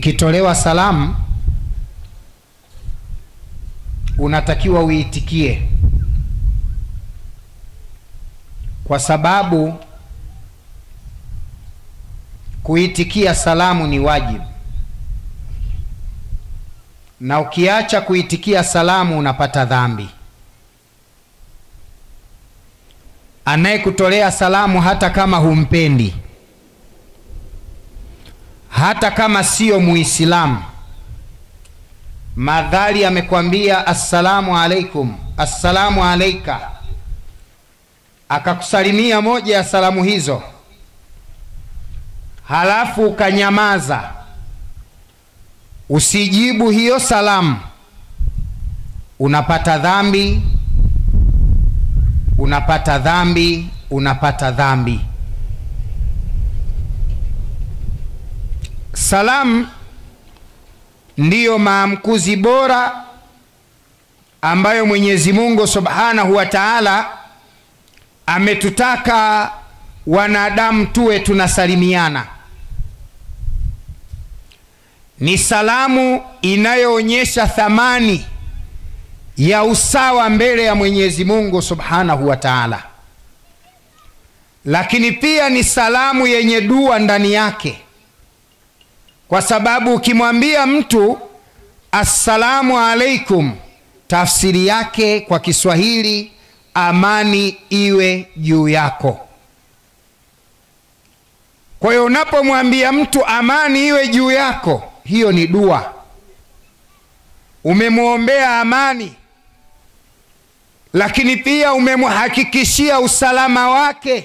ikitolewa salamu unatakiwa uitikie, kwa sababu kuitikia salamu ni wajibu, na ukiacha kuitikia salamu unapata dhambi. Anayekutolea salamu hata kama humpendi, hata kama siyo Muislamu, madhali amekwambia assalamu alaikum, assalamu alaika, akakusalimia moja ya salamu hizo, halafu ukanyamaza, usijibu hiyo salamu, unapata dhambi, unapata dhambi, unapata dhambi. Salamu ndiyo maamkuzi bora ambayo Mwenyezi Mungu Subhanahu wa Ta'ala ametutaka wanadamu tuwe tunasalimiana. Ni salamu inayoonyesha thamani ya usawa mbele ya Mwenyezi Mungu Subhanahu wa Ta'ala, lakini pia ni salamu yenye dua ndani yake kwa sababu ukimwambia mtu assalamu alaikum, tafsiri yake kwa Kiswahili amani iwe juu yako. Kwa hiyo unapomwambia mtu amani iwe juu yako, hiyo ni dua, umemwombea amani, lakini pia umemhakikishia usalama wake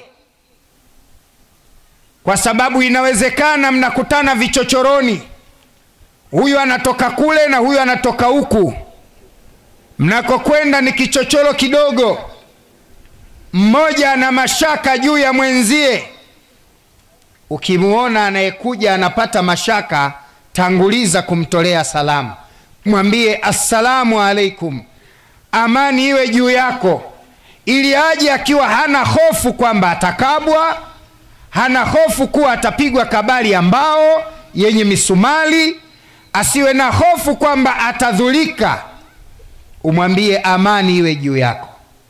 kwa sababu inawezekana mnakutana vichochoroni, huyu anatoka kule na huyu anatoka huku, mnakokwenda ni kichochoro kidogo, mmoja ana mashaka juu ya mwenzie. Ukimwona anayekuja anapata mashaka, tanguliza kumtolea salamu, mwambie assalamu alaikum, amani iwe juu yako, ili aje akiwa hana hofu kwamba atakabwa hana hofu kuwa atapigwa kabali ya mbao yenye misumali, asiwe na hofu kwamba atadhulika. Umwambie amani iwe juu yako.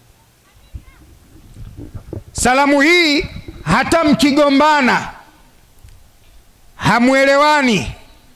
Salamu hii hata mkigombana, hamwelewani,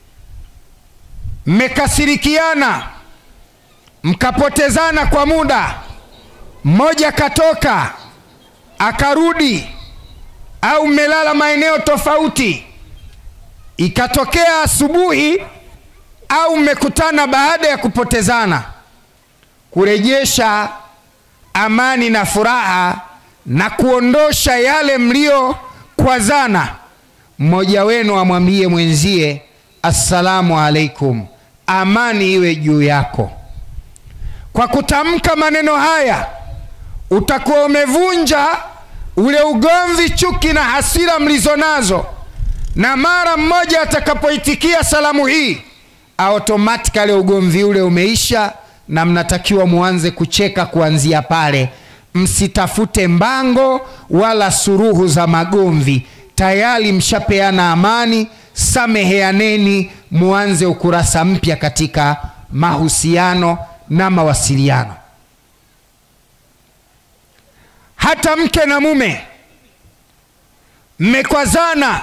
mmekasirikiana, mkapotezana kwa muda, mmoja katoka akarudi au mmelala maeneo tofauti, ikatokea asubuhi au mmekutana baada ya kupotezana, kurejesha amani na furaha na kuondosha yale mliokwazana, mmoja wenu amwambie mwenzie assalamu alaikum, amani iwe juu yako. Kwa kutamka maneno haya utakuwa umevunja ule ugomvi, chuki na hasira mlizo nazo, na mara mmoja atakapoitikia salamu hii, automatikali ugomvi ule umeisha, na mnatakiwa muanze kucheka kuanzia pale. Msitafute mbango wala suruhu za magomvi, tayari mshapeana amani. Sameheaneni, muanze ukurasa mpya katika mahusiano na mawasiliano. Hata mke na mume mmekwazana,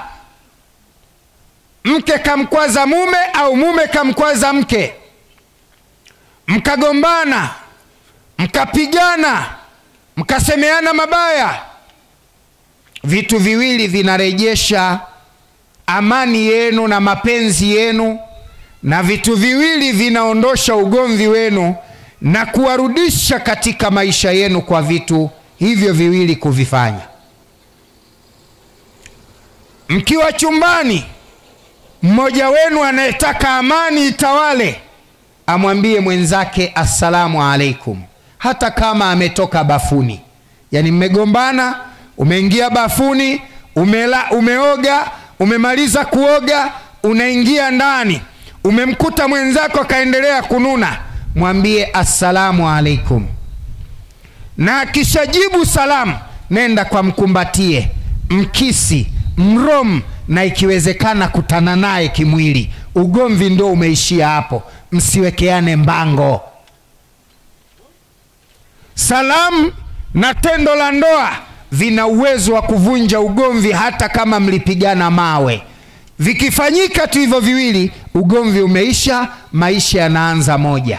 mke kamkwaza mume au mume kamkwaza mke, mkagombana, mkapigana, mkasemeana mabaya, vitu viwili vinarejesha amani yenu na mapenzi yenu, na vitu viwili vinaondosha ugomvi wenu na kuwarudisha katika maisha yenu kwa vitu hivyo viwili kuvifanya. Mkiwa chumbani, mmoja wenu anayetaka amani itawale amwambie mwenzake assalamu alaikum, hata kama ametoka bafuni. Yaani mmegombana, umeingia bafuni, umela, umeoga, umemaliza kuoga, unaingia ndani, umemkuta mwenzako akaendelea kununa, mwambie assalamu alaikum na akishajibu salamu, nenda kwa mkumbatie, mkisi, mrom, na ikiwezekana kutana naye kimwili. Ugomvi ndo umeishia hapo, msiwekeane mbango. Salamu na tendo la ndoa vina uwezo wa kuvunja ugomvi, hata kama mlipigana mawe. Vikifanyika tu hivyo viwili, ugomvi umeisha, maisha yanaanza moja.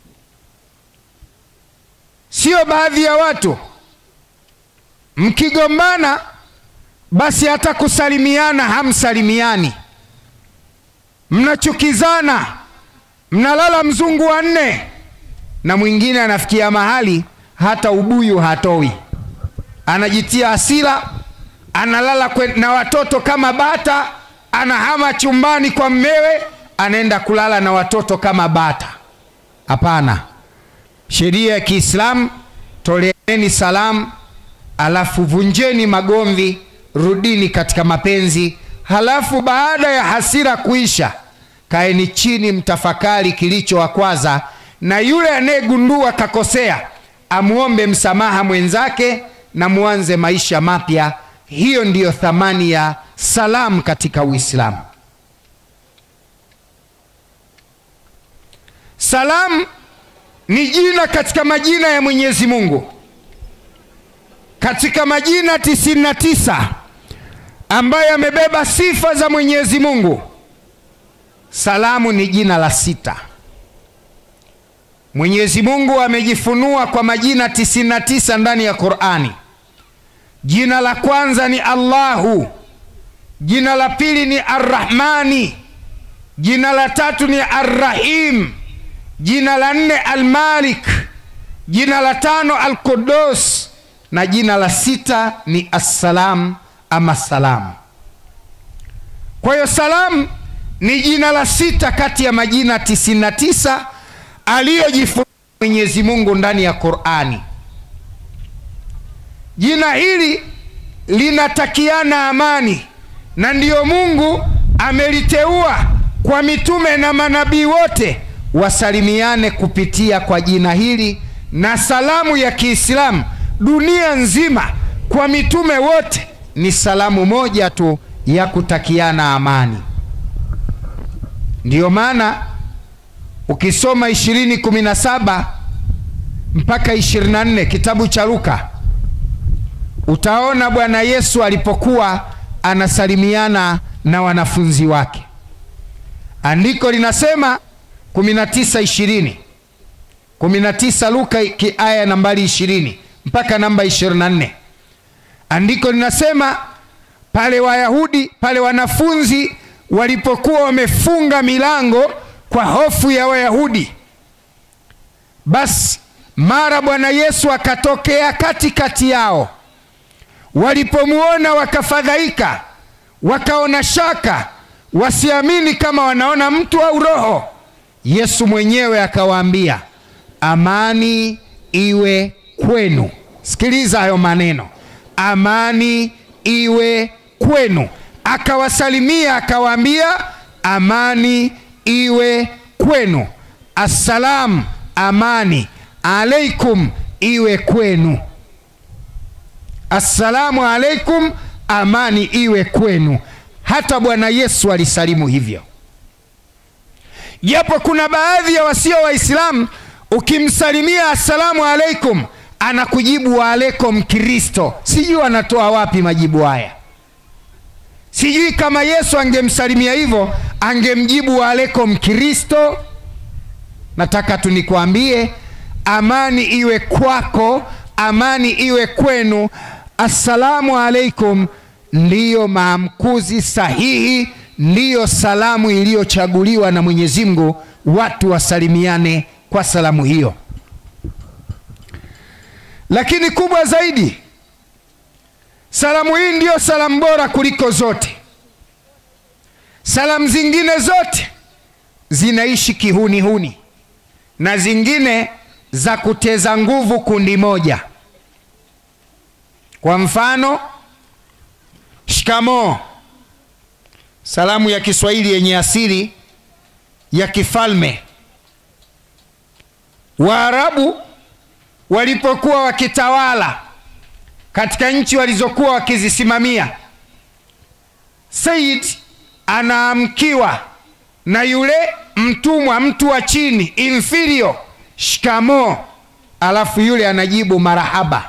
Sio baadhi ya watu mkigombana, basi hata kusalimiana hamsalimiani, mnachukizana, mnalala mzungu wa nne, na mwingine anafikia mahali hata ubuyu hatoi, anajitia hasira, analala kwe, na watoto kama bata, anahama chumbani kwa mmewe, anaenda kulala na watoto kama bata. Hapana, sheria ya Kiislamu, toleeni salamu, alafu vunjeni magomvi, rudini katika mapenzi. Halafu baada ya hasira kuisha, kaeni chini, mtafakari kilichowakwaza, na yule anayegundua kakosea amwombe msamaha mwenzake na muanze maisha mapya. Hiyo ndiyo thamani ya salamu katika Uislamu. Salamu ni jina katika majina ya Mwenyezi Mungu. Katika majina tisini na tisa ambayo yamebeba sifa za Mwenyezi Mungu, salamu ni jina la sita. Mwenyezi Mungu amejifunua kwa majina tisini na tisa ndani ya Qur'ani. Jina la kwanza ni Allahu, jina la pili ni Arrahmani, jina la tatu ni Arrahim, jina la nne Almalik, jina la tano Alqudus na jina la sita ni Assalam ama salam. Kwa hiyo salam ni jina la sita kati ya majina tisini na tisa aliyojifunua Mwenyezi Mungu ndani ya Qur'ani. Jina hili linatakiana amani, na ndiyo Mungu ameliteua kwa mitume na manabii wote wasalimiane kupitia kwa jina hili, na salamu ya Kiislamu dunia nzima kwa mitume wote ni salamu moja tu ya kutakiana amani. Ndiyo maana ukisoma ishirini kumi na saba mpaka ishirini na nne kitabu cha Luka utaona Bwana Yesu alipokuwa anasalimiana na wanafunzi wake. Andiko linasema kumi na tisa ishirini kumi na tisa Luka aya nambari ishirini mpaka namba ishirini na nne andiko linasema pale Wayahudi pale wanafunzi walipokuwa wamefunga milango kwa hofu ya Wayahudi, basi mara Bwana Yesu akatokea katikati yao. Walipomwona wakafadhaika, wakaona shaka, wasiamini kama wanaona mtu au roho. Yesu mwenyewe akawaambia, amani iwe kwenu. Sikiliza hayo maneno, amani iwe kwenu. Akawasalimia akawaambia, amani iwe kwenu. Assalamu, amani alaikum iwe kwenu. Assalamu alaikum, amani iwe kwenu. Hata Bwana Yesu alisalimu hivyo, japo kuna baadhi ya wasio Waislamu ukimsalimia assalamu alaikum anakujibu waalaikum Kristo. Sijui anatoa wapi majibu haya. Sijui kama Yesu angemsalimia hivyo angemjibu waalaikum Kristo. Nataka tu nikwambie, amani iwe kwako, amani iwe kwenu. Assalamu alaikum ndiyo maamkuzi sahihi, ndiyo salamu iliyochaguliwa na Mwenyezi Mungu, watu wasalimiane kwa salamu hiyo. Lakini kubwa zaidi, salamu hii ndiyo salamu bora kuliko zote. Salamu zingine zote zinaishi kihunihuni na zingine za kuteza nguvu kundi moja. Kwa mfano, shikamoo, salamu ya Kiswahili yenye asili ya kifalme. Waarabu walipokuwa wakitawala katika nchi walizokuwa wakizisimamia, Said anaamkiwa na yule mtumwa, mtu wa chini, inferior, shikamo, alafu yule anajibu marahaba.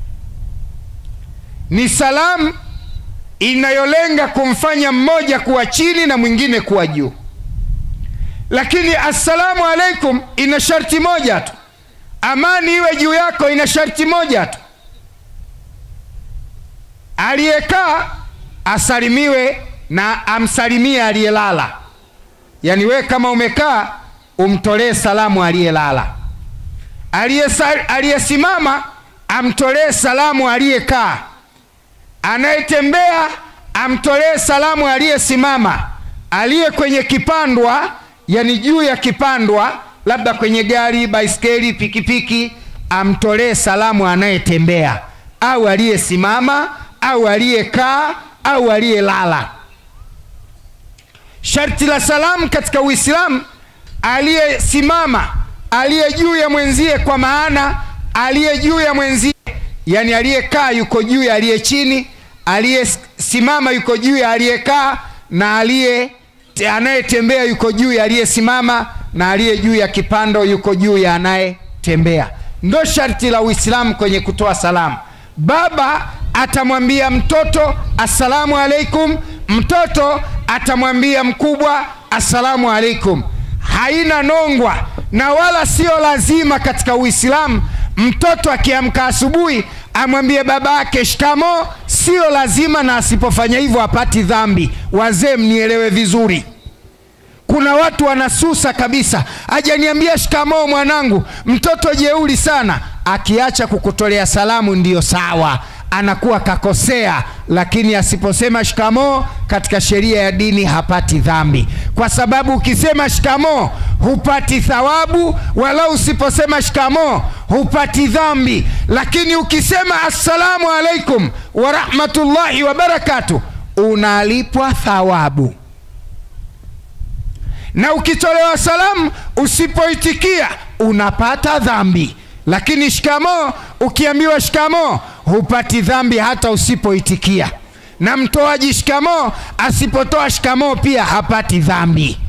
Ni salamu inayolenga kumfanya mmoja kuwa chini na mwingine kuwa juu, lakini assalamu alaikum ina sharti moja tu, amani iwe juu yako ina sharti moja tu, aliyekaa asalimiwe na amsalimie aliyelala. Yaani we kama umekaa umtolee salamu aliyelala, aliyesimama amtolee salamu aliyekaa, anayetembea amtolee salamu aliyesimama, aliye kwenye kipandwa, yani juu ya kipandwa, labda kwenye gari, baiskeli, pikipiki, amtolee salamu anayetembea au aliyesimama au aliyekaa au aliyelala. Sharti la salamu katika Uislamu, aliyesimama aliye juu ya mwenzie, kwa maana aliye juu ya mwenzie, yani aliyekaa yuko juu ya aliye chini, aliyesimama yuko juu ya aliyekaa, na aliye anayetembea yuko juu ya aliyesimama, na aliye juu ya kipando yuko juu ya anayetembea. Ndo sharti la Uislamu kwenye kutoa salamu. Baba atamwambia mtoto assalamu alaikum, mtoto atamwambia mkubwa assalamu alaikum. Haina nongwa na wala sio lazima katika Uislamu mtoto akiamka asubuhi amwambie baba yake shikamo. Sio lazima, na asipofanya hivyo hapati dhambi. Wazee, mnielewe vizuri. Kuna watu wanasusa kabisa, ajaniambia shikamoo mwanangu. Mtoto jeuri sana, akiacha kukutolea salamu ndiyo sawa, anakuwa kakosea, lakini asiposema shikamoo katika sheria ya dini hapati dhambi, kwa sababu ukisema shikamoo hupati thawabu, wala usiposema shikamoo hupati dhambi. Lakini ukisema assalamu alaikum wa rahmatullahi wa barakatuh unalipwa thawabu na ukitolewa salamu usipoitikia unapata dhambi. Lakini shikamoo, ukiambiwa shikamoo hupati dhambi hata usipoitikia, na mtoaji shikamoo asipotoa shikamoo pia hapati dhambi.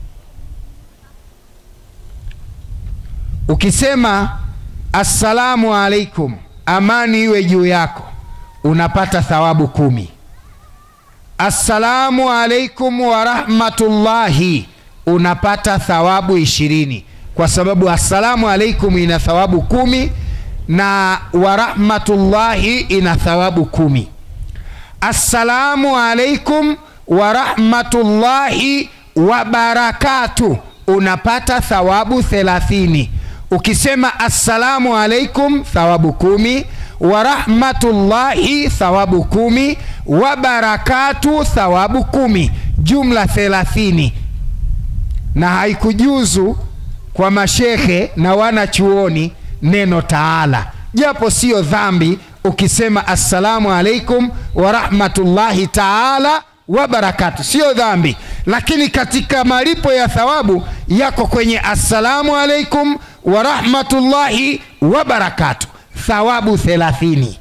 Ukisema assalamu alaikum, amani iwe juu yako, unapata thawabu kumi. Assalamu alaikum wa rahmatullahi unapata thawabu ishirini kwa sababu assalamu alaikum ina thawabu kumi na warahmatullahi ina thawabu kumi. Assalamu alaikum warahmatullahi wabarakatu unapata thawabu thelathini. Ukisema assalamu alaikum thawabu kumi, warahmatullahi thawabu kumi, wabarakatu thawabu kumi, jumla thelathini na haikujuzu kwa mashehe na wana chuoni neno taala, japo siyo dhambi ukisema assalamu alaikum wa rahmatullahi taala wa barakatu, siyo dhambi, lakini katika malipo ya thawabu yako kwenye assalamu alaikum wa rahmatullahi wa barakatu, thawabu thelathini.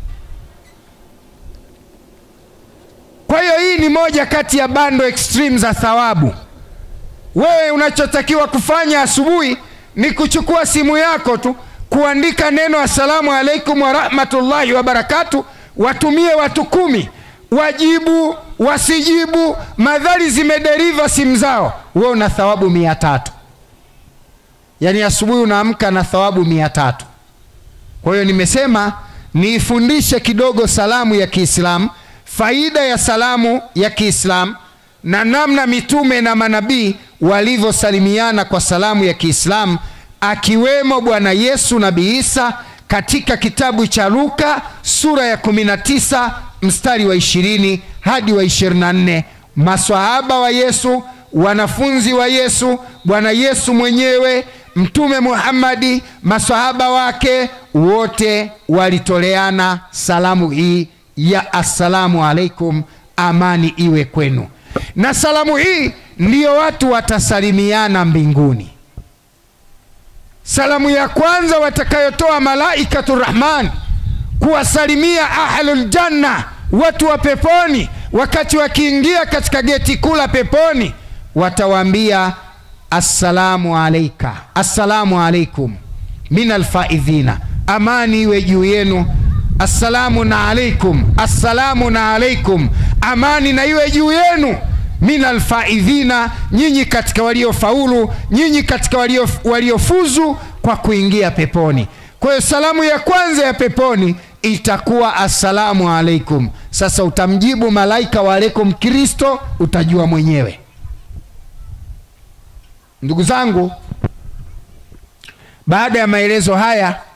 Kwa hiyo hii ni moja kati ya bando extreme za thawabu. Wewe unachotakiwa kufanya asubuhi ni kuchukua simu yako tu kuandika neno assalamu alaikum wa rahmatullahi wa barakatu, watumie watu kumi, wajibu wasijibu, madhari zimederiva simu zao, wewe una thawabu mia tatu. Yaani asubuhi unaamka na thawabu mia tatu. Kwa hiyo nimesema niifundishe kidogo salamu ya Kiislamu, faida ya salamu ya Kiislamu na namna mitume na manabii walivyosalimiana kwa salamu ya Kiislamu, akiwemo Bwana Yesu Nabii Isa katika kitabu cha Luka sura ya 19 mstari wa 20 hadi wa 24. Maswahaba wa Yesu, wanafunzi wa Yesu, Bwana Yesu mwenyewe, Mtume Muhammadi, maswahaba wake wote walitoleana salamu hii ya assalamu alaikum, amani iwe kwenu na salamu hii ndiyo watu watasalimiana mbinguni. Salamu ya kwanza watakayotoa malaikatu Rahman kuwasalimia ahlul janna, watu wa peponi, wakati wakiingia katika geti kuu la peponi watawaambia assalamu alaika assalamu alaikum min alfaidhina amani iwe juu yenu assalamu na alaikum assalamu na alaikum amani na iwe juu yenu min alfaidhina nyinyi katika waliofaulu nyinyi katika walio- waliofuzu kwa kuingia peponi kwa hiyo salamu ya kwanza ya peponi itakuwa assalamu alaikum sasa utamjibu malaika wa alaikum kristo utajua mwenyewe ndugu zangu baada ya maelezo haya